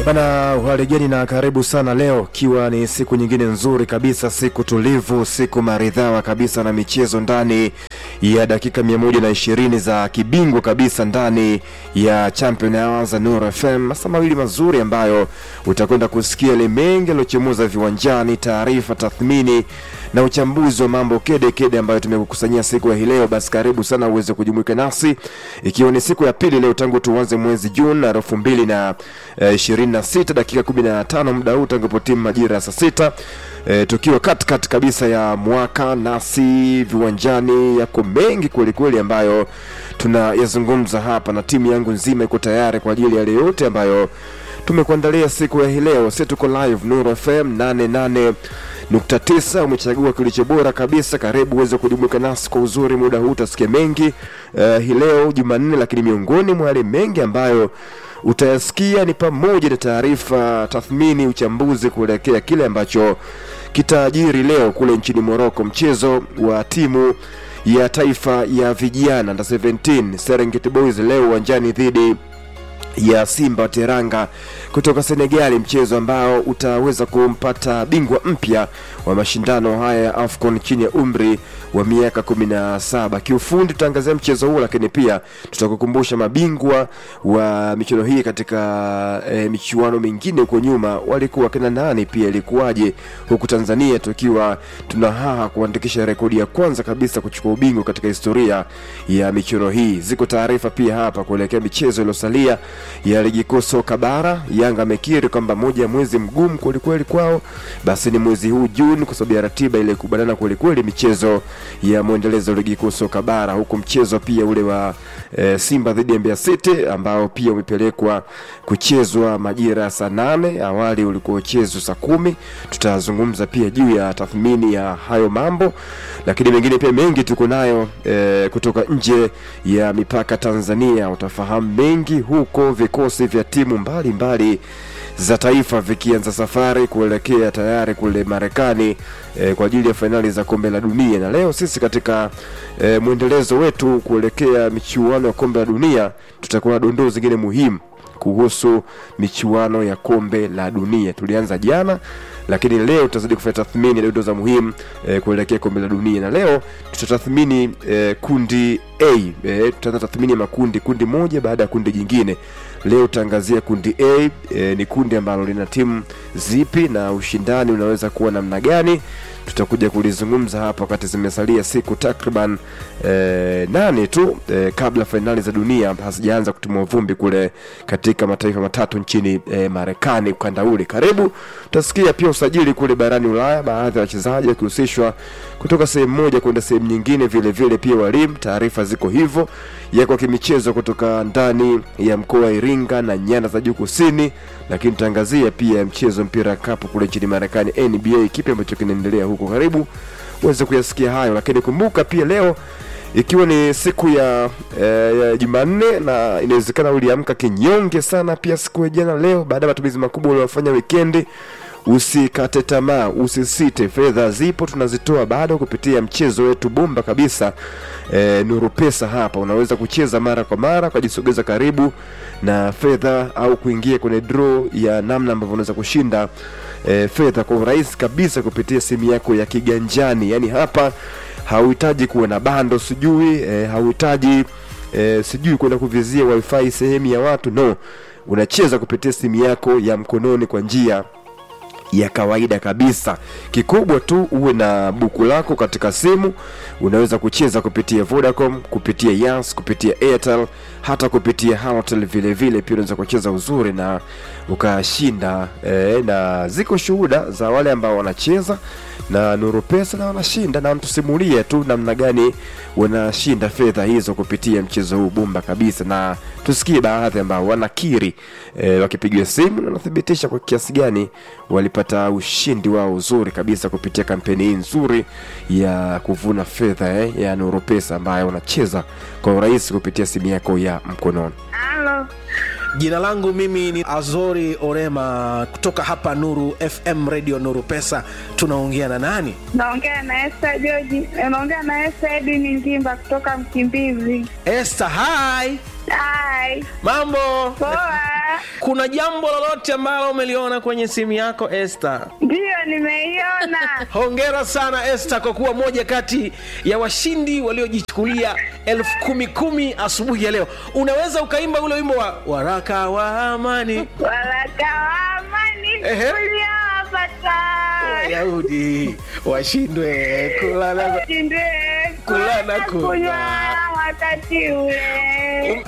Bana uhaligeni na karibu sana leo, ikiwa ni siku nyingine nzuri kabisa, siku tulivu, siku maridhawa kabisa na michezo ndani ya dakika mia moja na ishirini za kibingwa kabisa ndani ya Champion Hours za Nuru FM, masaa mawili mazuri ambayo utakwenda kusikia ile mengi yaliyochemuza viwanjani, taarifa, tathmini na uchambuzi wa mambo kede kede ambayo tumekukusanyia siku ya hii leo. Basi karibu sana uweze kujumuika nasi, ikiwa ni siku ya pili leo tangu tuanze mwezi Juni elfu mbili na ishirini na sita dakika kumi na tano muda huu tangu timu majira ya saa sita e, tukiwa katikati kabisa ya mwaka nasi viwanjani, yako mengi kwelikweli ambayo tunayazungumza hapa, na timu yangu nzima iko tayari kwa ajili ya yale yote ambayo tumekuandalia siku ya hii leo. Sisi tuko live Nuru FM 88 nukta tisa. Umechagua kilicho bora kabisa. Karibu uweze kujumuika nasi kwa uzuri, muda huu utasikia mengi uh, hii leo Jumanne, lakini miongoni mwa yale mengi ambayo utayasikia ni pamoja na taarifa, tathmini, uchambuzi kuelekea kile ambacho kitaajiri leo kule nchini Morocco, mchezo wa timu ya taifa ya vijana under 17 Serengeti Boys leo uwanjani dhidi ya Simba Teranga kutoka Senegali, mchezo ambao utaweza kumpata bingwa mpya wa mashindano haya ya AFCON chini ya umri wa miaka 17. Kiufundi tutaangazia mchezo huu, lakini pia tutakukumbusha mabingwa wa michuano hii katika e, michuano mingine huko nyuma walikuwa kina nani, pia ilikuwaje, huku Tanzania tukiwa tuna haha kuandikisha rekodi ya kwanza kabisa kuchukua ubingwa katika historia ya michuano hii. Ziko taarifa pia hapa kuelekea michezo iliyosalia ya ligi kuu soka bara. Yanga amekiri kwamba moja ya mwezi mgumu kwelikweli kwao basi ni mwezi huu Juni, kwa sababu ya ratiba ile kubanana kwelikweli michezo ya mwendelezo wa ligi kuu soka bara, huku mchezo pia ule wa e, Simba dhidi ya Mbeya City ambao pia umepelekwa kuchezwa majira ya saa nane. Awali ulikuwa uchezwa saa kumi. Tutazungumza pia juu ya tathmini ya hayo mambo, lakini mengine pia mengi tuko nayo e, kutoka nje ya mipaka Tanzania. Utafahamu mengi huko vikosi vya timu mbalimbali mbali za taifa vikianza safari kuelekea tayari kule Marekani e, kwa ajili ya fainali za kombe la dunia. Na leo sisi katika e, mwendelezo wetu kuelekea michuano ya kombe la dunia tutakuwa na dondoo zingine muhimu kuhusu michuano ya kombe la dunia. Tulianza jana lakini leo tutazidi kufanya tathmini ya dondoo za muhimu e, kuelekea kombe la dunia, na leo tutatathmini e, kundi A. E, tutaanza tathmini ya makundi, kundi moja baada ya kundi jingine. Leo tutaangazia kundi A. E, ni kundi ambalo lina timu zipi na ushindani unaweza kuwa namna gani? Tutakuja kulizungumza hapa wakati zimesalia siku takriban e, nane tu e, kabla fainali za dunia hazijaanza kutimua vumbi kule katika mataifa matatu nchini e, Marekani ukanda ule. Karibu tutasikia pia usajili kule barani Ulaya, baadhi ya wachezaji wakihusishwa kutoka sehemu moja kwenda sehemu nyingine, vile vile pia walimu. Taarifa ziko hivyo yako kimichezo kutoka ndani ya mkoa wa Iringa na nyanda za juu kusini, lakini tutaangazia pia mchezo mpira kapu kule nchini Marekani NBA, kipi ambacho kinaendelea huko. Karibu uweze kuyasikia hayo, lakini kumbuka pia leo ikiwa ni siku ya, eh, ya Jumanne na inawezekana uliamka kinyonge sana pia siku ya jana leo, baada ya matumizi makubwa uliofanya wikendi. Usikate tamaa, usisite, fedha zipo, tunazitoa bado kupitia mchezo wetu bomba kabisa e, Nuru Pesa. Hapa unaweza kucheza mara kwa mara ukajisogeza karibu na fedha au kuingia kwenye draw ya namna ambavyo unaweza kushinda e, fedha kwa urahisi kabisa kupitia simu yako ya kiganjani. Yani hapa hauhitaji kuwa na bando sijui e, hauhitaji e, sijui kwenda kuvizia wifi sehemu ya watu, no, unacheza kupitia simu yako ya mkononi kwa njia ya kawaida kabisa. Kikubwa tu uwe na buku lako katika simu. Unaweza kucheza kupitia Vodacom, kupitia Yas, kupitia Airtel, hata kupitia Halotel vile vile. Pia unaweza kucheza uzuri na ukashinda e, na ziko shuhuda za wale ambao wanacheza na Nuru Pesa na wanashinda, na mtusimulie tu namna gani wanashinda fedha hizo kupitia mchezo huu bomba kabisa, na tusikie baadhi ambao wanakiri e, wakipigiwa simu na wanathibitisha kwa kiasi gani walipata ushindi wao uzuri kabisa kupitia kampeni hii nzuri ya kuvuna fedha eh, ya Nuru Pesa ambayo unacheza kwa urahisi kupitia simu yako ya mkononi. Halo, Jina langu mimi ni Azori Orema kutoka hapa Nuru FM Radio Nuru Pesa. Tunaongea na nani? naongea na Esther George, naongea na Esther Edwin Ngimba kutoka Mkimbizi. Esther, hi. Hai. mambo Poa. kuna jambo lolote ambalo umeliona kwenye simu yako Esther? Ndiyo, nimeiona. Hongera sana Esther kwa kuwa moja kati ya washindi waliojichukulia elfu kumi kumi asubuhi ya leo. Unaweza ukaimba ule wimbo wa waraka wa amani Waraka wa amani Ehe. uliowapata Wayahudi washindwe kulala shindwe Kula na kunywa. kunywa wakati ule.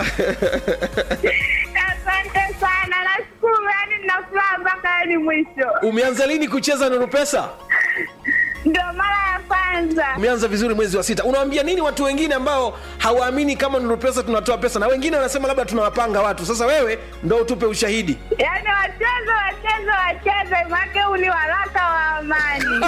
Asante sana, nashukuru, yani nina furaha mpaka yani mwisho. Umeanza lini kucheza Nuru Pesa? Ndio mara ya kwanza. Umeanza vizuri mwezi wa sita. Unawaambia nini watu wengine ambao hawaamini kama Nuru Pesa tunatoa pesa, na wengine wanasema labda tunawapanga watu? Sasa wewe ndo utupe ushahidi. Yaani wacheze wacheze wacheze, make huu ni waraka wa amani.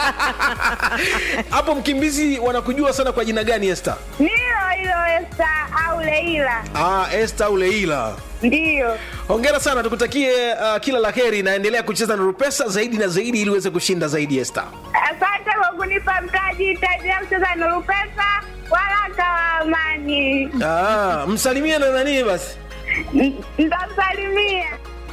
Hapo Mkimbizi wanakujua sana kwa jina gani, Esther? Nilo hilo Esta au Leila, Ah, Esther Uleila. ndiyo. Hongera sana, tukutakie uh, kila la heri, naendelea kucheza Nuru Pesa zaidi na zaidi ili uweze kushinda zaidi, Esther. Asante kwa kunipa mtaji, itaendelea kucheza Nuru Pesa, waraka wa amani. Ah, msalimie na nani basi. N- Nitamsalimia.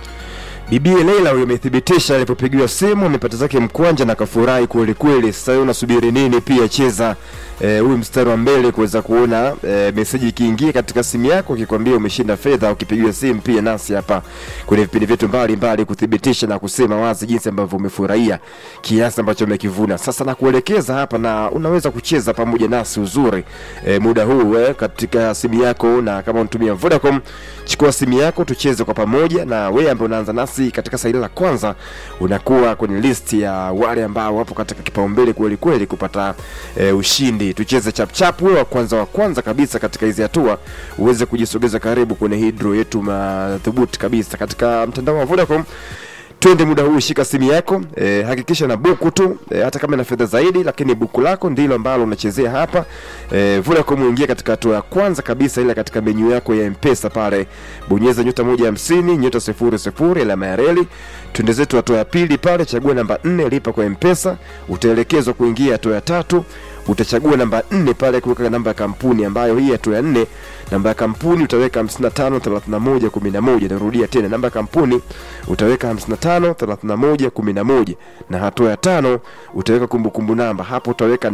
Bibie Leila huyo amethibitisha alipopigiwa simu amepata zake mkwanja na kafurahi kweli kweli. Sasa wewe unasubiri nini? Pia cheza eh, huyu mstari wa mbele kuweza kuona eh, meseji ikiingia katika simu yako ikikwambia umeshinda fedha. Ukipigiwa simu pia nasi hapa kwenye vipindi vyetu mbalimbali kuthibitisha na kusema wazi jinsi ambavyo umefurahia kiasi ambacho umekivuna. Sasa nakuelekeza hapa na unaweza kucheza pamoja nasi uzuri eh, muda huu eh, katika simu yako, na kama unatumia Vodacom chukua simu yako tucheze kwa pamoja, na wewe ambaye unaanza nasi katika saili la kwanza unakuwa kwenye list ya wale ambao wapo katika kipaumbele kweli kweli kupata e, ushindi. Tucheze chapchap, wewe wa kwanza wa kwanza kabisa katika hizi hatua uweze kujisogeza karibu kwenye hii draw yetu madhubuti kabisa katika mtandao wa Vodacom. Twende muda huu, shika simu yako e, hakikisha na buku tu e, hata kama ina fedha zaidi, lakini buku lako ndilo ambalo unachezea hapa e, Vodacom. Uingia katika hatua ya kwanza kabisa, ile katika menyu yako ya Mpesa pale, bonyeza nyota moja hamsini nyota sifuri sifuri alama ya reli. Twende zetu hatua ya pili pale, chagua namba nne, lipa kwa Mpesa. Utaelekezwa kuingia hatua ya tatu utachagua namba nne pale kuweka namba ya kampuni ambayo hii hatua ya nne namba ya kampuni utaweka 55 31 11 narudia tena namba ya kampuni utaweka 55 31 11 na hatua ya tano utaweka kumbukumbu namba hapo utaweka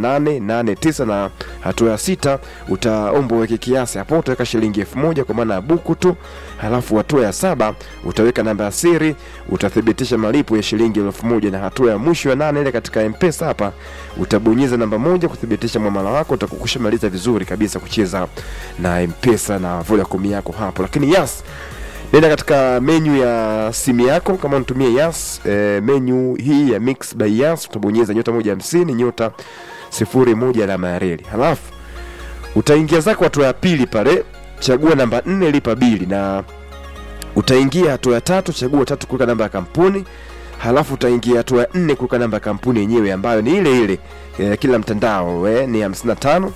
889 na hatua ya sita utaomba uweke kiasi hapo utaweka shilingi elfu moja kwa maana ya buku tu halafu hatua ya saba utaweka namba ya siri utathibitisha malipo ya shilingi elfu moja na hatua ya mwisho ya nane ile katika mpesa hapa utabonyeza namba moja kuthibitisha mwamala wako utakukusha maliza vizuri kabisa kucheza na mpesa na vodacom yako hapo lakini yas nenda katika menyu ya simu yako kama unatumia yas e, menyu hii ya mix by yas utabonyeza nyota moja hamsini nyota sifuri moja alama ya reli halafu utaingia zako hatua ya pili pale chagua namba nne lipa bili na utaingia hatua ya tatu chagua tatu kuweka namba ya kampuni halafu utaingia hatua ya nne kuweka namba ya kampuni yenyewe ambayo ni ile ile e, kila mtandao e, ni 55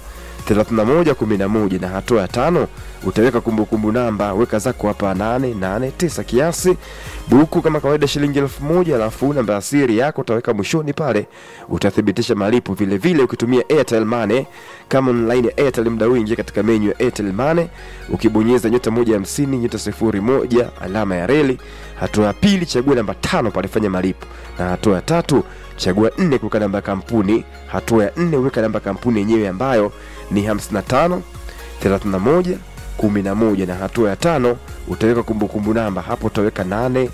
31 11 na hatua ya tano utaweka kumbukumbu namba weka zako hapa 889 kiasi buku kama kawaida shilingi elfu moja alafu namba ya siri yako utaweka mwishoni pale utathibitisha malipo vile vile ukitumia airtel money kama online ya airtel mda huu ingia katika menyu ya airtel money ukibonyeza nyota moja hamsini nyota sifuri moja alama ya reli hatua ya pili chagua namba tano pale fanya malipo na hatua ya tatu chagua nne kuweka namba ya kampuni hatua ya nne weka namba ya kampuni yenyewe ambayo ni 55 31 11 na hatua ya tano utaweka kumbukumbu namba hapo utaweka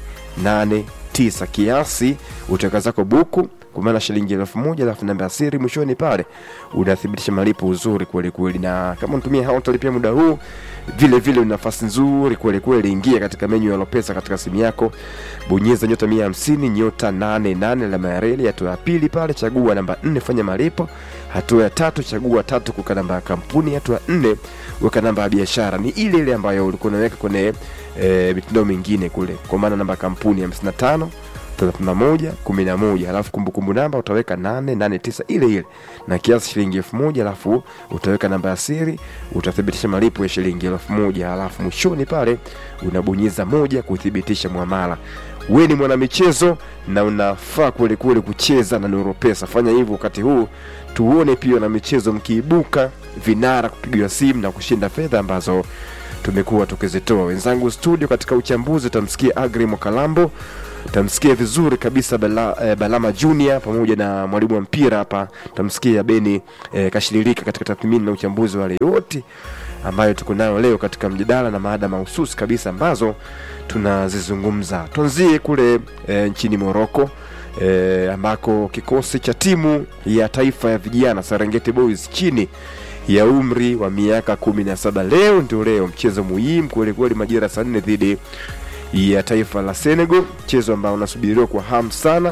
889 kiasi utaweka zako buku kwa maana shilingi elfu moja alafu namba ya siri mwishoni pale unathibitisha malipo uzuri kweli kweli na kama unatumia hao utalipia muda huu vile vile una nafasi nzuri kweli kweli ingia katika menyu ya lopesa katika simu yako bonyeza nyota 150 nyota 88 alama ya reli hatua ya pili pale chagua namba 4 fanya malipo hatua ya tatu chagua tatu kuweka namba ya kampuni hatua ya nne weka namba ya biashara ni ile ile ambayo ulikuwa unaweka kwenye e, mitandao mingine kule kwa maana namba ya kampuni 55 31 11 alafu kumbukumbu namba utaweka 889 ile ile na kiasi shilingi elfu moja alafu utaweka namba ya siri utathibitisha malipo ya shilingi elfu moja alafu mwishoni pale unabonyeza moja kuthibitisha mwamala we ni mwanamichezo na unafaa kwelikweli kucheza na Neuropesa. Fanya hivyo wakati huu, tuone pia na michezo mkiibuka vinara kupigiwa simu na kushinda fedha ambazo tumekuwa tukizitoa. Wenzangu studio katika uchambuzi tamsikia Agri Mwakalambo, tamsikia vizuri kabisa Bala, eh, Balama Junior pamoja na mwalimu wa mpira hapa, tamsikia Beni eh, Kashililika katika tathmini na uchambuzi wa wale yote ambayo tuko nayo leo katika mjadala na maada mahususi kabisa ambazo tunazizungumza. Tuanzie kule e, nchini Moroko e, ambako kikosi cha timu ya taifa ya vijana Serengeti Boys chini ya umri wa miaka kumi na saba leo ndio leo mchezo muhimu kwelikweli majira saa nne dhidi ya taifa la Senegal, mchezo ambao unasubiriwa kwa hamu sana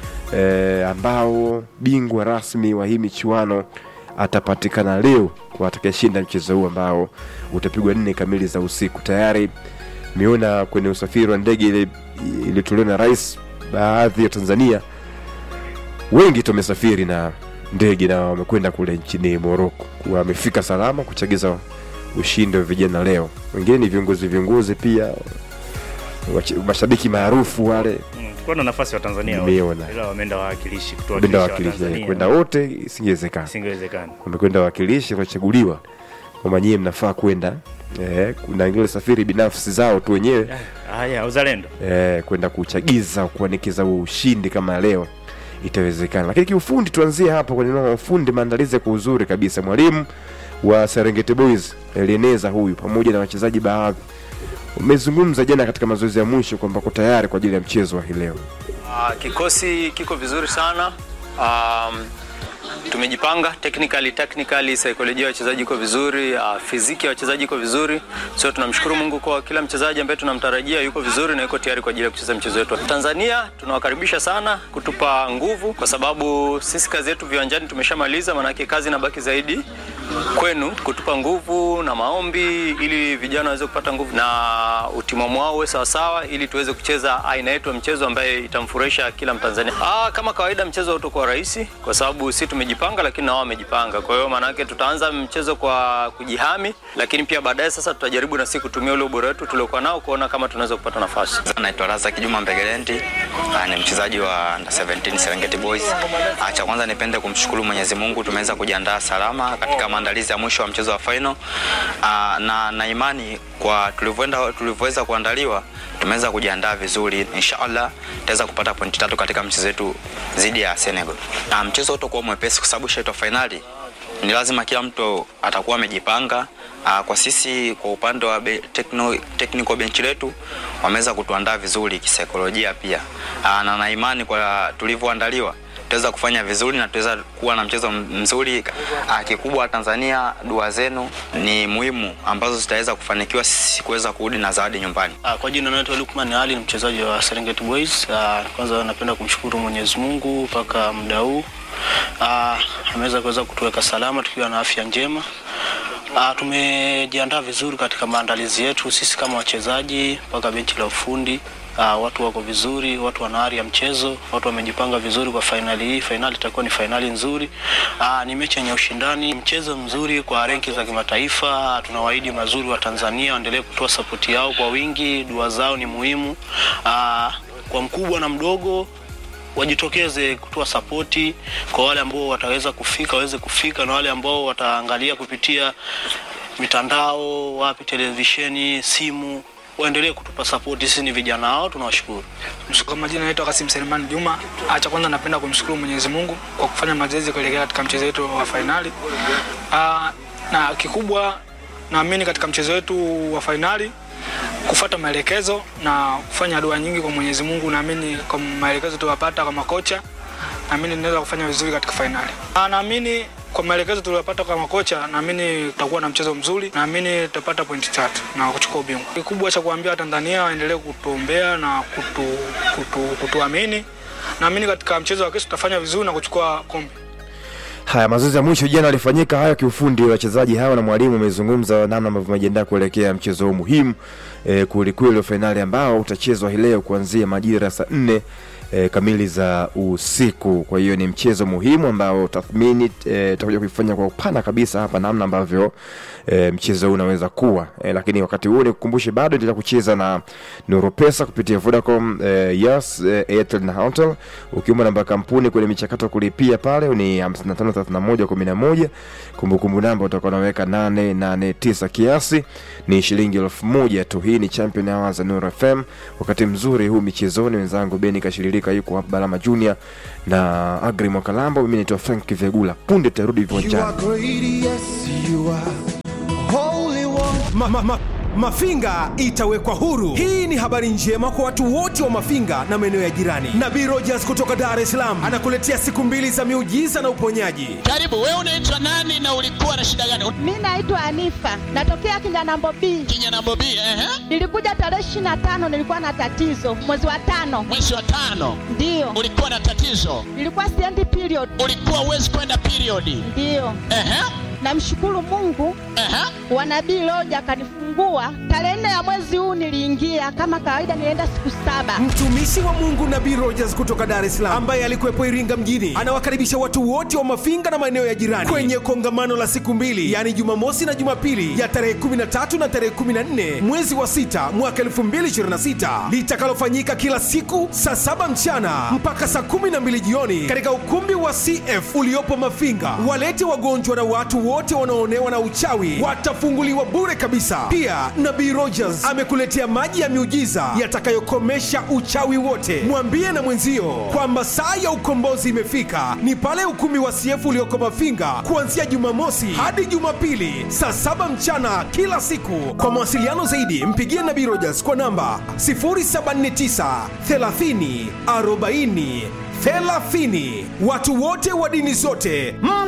e, ambao bingwa rasmi wa hii michuano atapatikana leo kwa atakayeshinda mchezo huu ambao utapigwa nne kamili za usiku. Tayari miona kwenye usafiri wa ndege ile iliyotolewa na rais, baadhi ya Tanzania wengi tumesafiri na ndege na wamekwenda kule nchini Moroko, wamefika salama kuchagiza ushindi wa vijana leo. Wengine ni viongozi viongozi pia wache- mashabiki maarufu wale Mm, tulikuwa na nafasi wa Tanzania Nimeona. wote, ila wameenda wawakilishi kutoa kwenda wakilishi wa wakilishi Tanzania. kwenda wote isingewezekana. Isingewezekana. wamekwenda wawakilishi wachaguliwa kwamba nyie mnafaa kwenda eh, kuna wengine safiri binafsi zao tu wenyewe Haya, uzalendo. eh, kwenda kuchagiza kuanikiza huo ushindi kama leo itawezekana. Lakini kiufundi, tuanzie hapo kwenye neno la ufundi, maandalizi kwa uzuri kabisa. Mwalimu wa Serengeti Boys Elieneza huyu pamoja na wachezaji baadhi umezungumza jana katika mazoezi ya mwisho kwamba ko tayari kwa ajili ya mchezo wa hii leo. Uh, kikosi kiko vizuri sana. Um, tumejipanga technically, technically saikolojia ya wachezaji iko vizuri, uh, fiziki ya wachezaji iko vizuri. So tunamshukuru Mungu kwa kila mchezaji ambaye tunamtarajia yuko vizuri na yuko tayari kwa ajili ya kucheza mchezo wetu. Tanzania tunawakaribisha sana kutupa nguvu, kwa sababu sisi kazi yetu viwanjani tumeshamaliza, maanake kazi inabaki zaidi kwenu kutupa nguvu na maombi ili vijana waweze kupata nguvu na utimamu wao uwe sawasawa, ili tuweze kucheza aina yetu ya mchezo ambaye itamfurahisha kila Mtanzania. Ah, kama kawaida mchezo hautakuwa rahisi kwa sababu sisi tumejipanga, lakini na wao wamejipanga. Kwa hiyo maana yake tutaanza mchezo kwa kujihami, lakini pia baadaye sasa tutajaribu na sisi kutumia ule ubora wetu tuliokuwa nao kuona kama tunaweza kupata nafasi. Naitwa Razak Juma Mbegelendi, ah, ni mchezaji wa under 17 Serengeti Boys. Ah, Cha kwanza nipende kumshukuru Mwenyezi Mungu, tumeweza kujiandaa salama katika maandalizi ya mwisho wa mchezo wa final. Ah, na na imani kwa tulivyoenda tulivyoweza kuandaliwa tumeweza kujiandaa vizuri. Inshallah tutaweza kupata pointi tatu katika mchezo wetu dhidi ya Senegal. Na mchezo utakuwa mwepesi kwa sababu shaitwa finali ni lazima kila mtu atakuwa amejipanga. Aa, Kwa sisi kwa upande wa be, techno, technical bench letu wameweza kutuandaa vizuri kisaikolojia pia, Aa, na na imani kwa tulivyoandaliwa tutaweza kufanya vizuri na tutaweza kuwa na mchezo m- mzuri. Aa, Kikubwa Tanzania, dua zenu ni muhimu ambazo zitaweza kufanikiwa sisi kuweza kurudi na zawadi nyumbani. Ah, Kwa jina naitwa Lukman Ali, ni mchezaji wa Serengeti Boys. Ah, Kwanza napenda kumshukuru Mwenyezi Mungu mpaka muda huu Ah, ameweza kuweza kutuweka salama tukiwa na afya njema. Ah, Tumejiandaa vizuri katika maandalizi yetu sisi kama wachezaji mpaka benchi la ufundi. Ah, watu wako vizuri, watu wana ari ya mchezo, watu wamejipanga vizuri kwa fainali hii. Fainali itakuwa ni fainali nzuri. Ah, ni mechi yenye ushindani, mchezo mzuri kwa renki za kimataifa. Tunawaahidi mazuri wa Tanzania waendelee kutoa sapoti yao kwa wingi, dua zao ni muhimu. Ah, kwa mkubwa na mdogo wajitokeze kutoa sapoti kwa wale ambao wataweza kufika waweze kufika, na wale ambao wataangalia kupitia mitandao, wapi, televisheni, simu, waendelee kutupa sapoti. Sisi ni vijana wao, tunawashukuru. Kwa majina naitwa Kasim Selemani Juma. Ah, Cha kwanza napenda kumshukuru Mwenyezi Mungu kwa kufanya mazoezi kuelekea katika mchezo wetu wa fainali. Ah, na kikubwa naamini katika mchezo wetu wa fainali kufuata maelekezo na kufanya dua nyingi kwa Mwenyezi Mungu. Naamini kwa maelekezo tuliyopata kwa makocha, naamini tunaweza kufanya vizuri katika fainali. Ah, Naamini kwa maelekezo tuliyopata kwa makocha, naamini tutakuwa na mchezo mzuri, naamini tutapata pointi tatu na kuchukua ubingwa. Kikubwa cha kuambia Tanzania waendelee kutuombea na kutu, kutu, kutuamini. Naamini katika mchezo wa kesho tutafanya vizuri na kuchukua kombe. Haya, mazoezi ya mwisho jana alifanyika hayo kiufundi. Wachezaji hawa na mwalimu wamezungumza namna ambavyo wamejiandaa kuelekea mchezo huu muhimu e, kwelikweli wa fainali ambao utachezwa hii leo kuanzia majira saa nne e, kamili za usiku. Kwa hiyo ni mchezo muhimu ambao tathmini e, tutakuja kuifanya kwa upana kabisa hapa namna ambavyo e, mchezo huu unaweza kuwa e, lakini wakati huo nikukumbushe bado endelea kucheza na Nuru Pesa kupitia Vodacom e, Yas e, Airtel na Hotels. Ukiomba namba ya kampuni kwenye michakato ya kulipia pale ni 553111 kumbukumbu namba utakuwa unaweka 889 kiasi ni shilingi elfu moja tu. Hii ni Champion Hours za Nuru FM, wakati mzuri huu michezoni. Wenzangu Beni Kashiririka yuko hapa, Balama Junior na Agri Mwakalambo. Mimi naitwa Frank Vegula, punde tarudi viwanjani. ma, ma, ma, Mafinga itawekwa huru. Hii ni habari njema kwa watu wote wa Mafinga na maeneo ya jirani. Nabii Rogers kutoka Dar es Salaam anakuletea siku mbili za miujiza na uponyaji. Karibu, wewe unaitwa nani na ulikuwa na shida gani? Mi naitwa Anifa, natokea Kinyanambo B. Kinyanambo B, ehe. Nilikuja tarehe ishirini na tano, nilikuwa na tatizo mwezi wa tano. Mwezi wa tano Ndiyo, ulikuwa na tatizo, nilikuwa siendi period. ulikuwa uwezi kwenda periodi. Ndiyo, Ehe, namshukuru Mungu ehe. wa Nabii Roja akanifungua tarehe nne ya mwezi huu. Niliingia kama kawaida, nilienda siku saba. Mtumishi wa Mungu Nabii Rogers kutoka Dar es Salaam ambaye alikuwepo Iringa mjini anawakaribisha watu wote wa Mafinga na maeneo ya jirani kwenye kongamano la siku mbili, yaani Jumamosi na Jumapili ya tarehe 13 na tarehe 14 mwezi wa sita mwaka 2026 litakalofanyika kila siku saa saba mchana mpaka saa 12 jioni katika ukumbi wa CF uliopo Mafinga. Walete wagonjwa na watu wote wanaoonewa na uchawi watafunguliwa bure kabisa. Pia Nabii Rogers amekuletea maji ya miujiza yatakayokomesha uchawi wote. Mwambie na mwenzio kwamba saa ya ukombozi imefika, ni pale ukumbi wa CF ulioko Mafinga kuanzia Jumamosi hadi Jumapili saa saba mchana kila siku. Kwa mawasiliano zaidi, mpigie Nabii Rogers kwa namba 079 30 40 30. Watu wote wa dini zote mm.